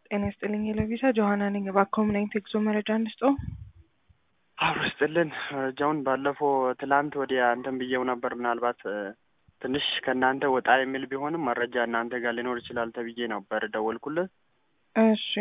ጤና ይስጥልኝ የለቪሳ ጆሀና ነኝ። እባክዎ ምን አይነት የጉዞ መረጃ እንስጦ? አብሮ ስጥልን መረጃውን ባለፈው ትላንት ወዲያ እንትን ብዬው ነበር። ምናልባት ትንሽ ከእናንተ ወጣ የሚል ቢሆንም መረጃ እናንተ ጋር ሊኖር ይችላል ተብዬ ነበር ደወልኩለት። እሺ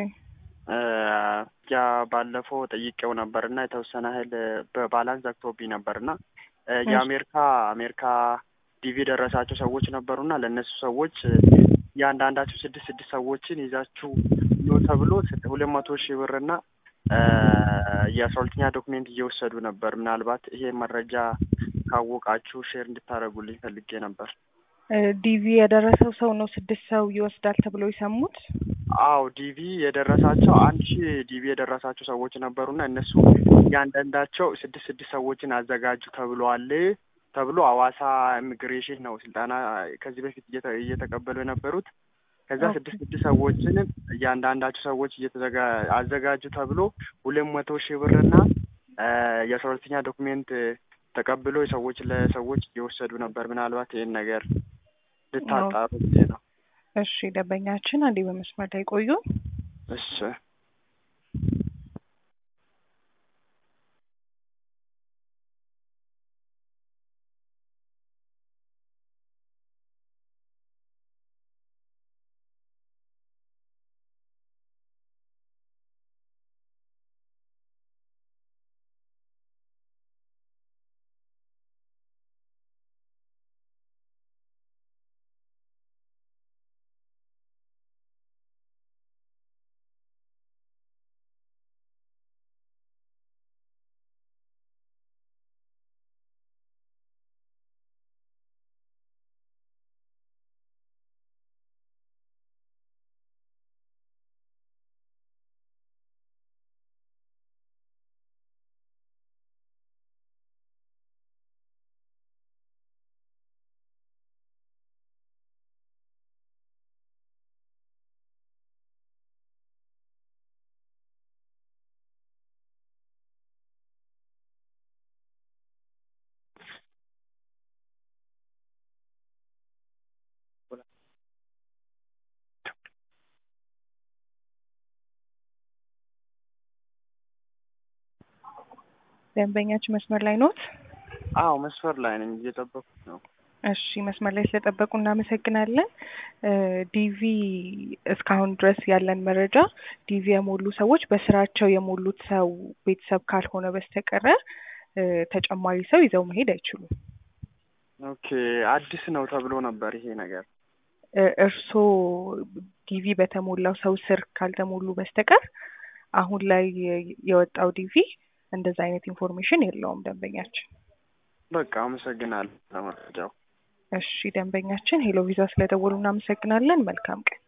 ያ ባለፈው ጠይቄው ነበር እና የተወሰነ ሀይል በባላንስ ዘግቶብኝ ነበር እና የአሜሪካ አሜሪካ ዲቪ የደረሳቸው ሰዎች ነበሩና ለእነሱ ሰዎች እያንዳንዳቸው ስድስት ስድስት ሰዎችን ይዛችሁ ኑ ተብሎ ሁለት መቶ ሺህ ብርና የአስራ ሁለተኛ ዶክሜንት እየወሰዱ ነበር። ምናልባት ይሄ መረጃ ካወቃችሁ ሼር እንድታደርጉልኝ ፈልጌ ነበር። ዲቪ የደረሰው ሰው ነው ስድስት ሰው ይወስዳል ተብሎ የሰሙት? አዎ ዲቪ የደረሳቸው አንድ ሺህ ዲቪ የደረሳቸው ሰዎች ነበሩና እነሱ እያንዳንዳቸው ስድስት ስድስት ሰዎችን አዘጋጁ ተብሏል ተብሎ ሐዋሳ ኢሚግሬሽን ነው ስልጠና ከዚህ በፊት እየተቀበሉ የነበሩት። ከዛ ስድስት ስድስት ሰዎችን እያንዳንዳቸው ሰዎች አዘጋጁ ተብሎ ሁለት መቶ ሺህ ብርና የአስራ ሁለተኛ ዶክሜንት ተቀብሎ ሰዎች ለሰዎች እየወሰዱ ነበር። ምናልባት ይህን ነገር ልታጣሩ ነው። እሺ ደንበኛችን አንዴ በመስመር ላይ ቆዩ። እሺ ደንበኛችን መስመር ላይ ኖት? አዎ መስመር ላይ ነኝ፣ እየጠበኩት ነው። እሺ መስመር ላይ ስለጠበቁ እናመሰግናለን። ዲቪ እስካሁን ድረስ ያለን መረጃ ዲቪ የሞሉ ሰዎች በስራቸው የሞሉት ሰው ቤተሰብ ካልሆነ በስተቀረ ተጨማሪ ሰው ይዘው መሄድ አይችሉም። ኦኬ አዲስ ነው ተብሎ ነበር ይሄ ነገር። እርስዎ ዲቪ በተሞላው ሰው ስር ካልተሞሉ በስተቀር አሁን ላይ የወጣው ዲቪ እንደዛ አይነት ኢንፎርሜሽን የለውም ደንበኛችን። በቃ አመሰግናለሁ ለመረጃው። እሺ ደንበኛችን ሄሎ ቪዛ ስለደወሉ እናመሰግናለን። መልካም ቀን።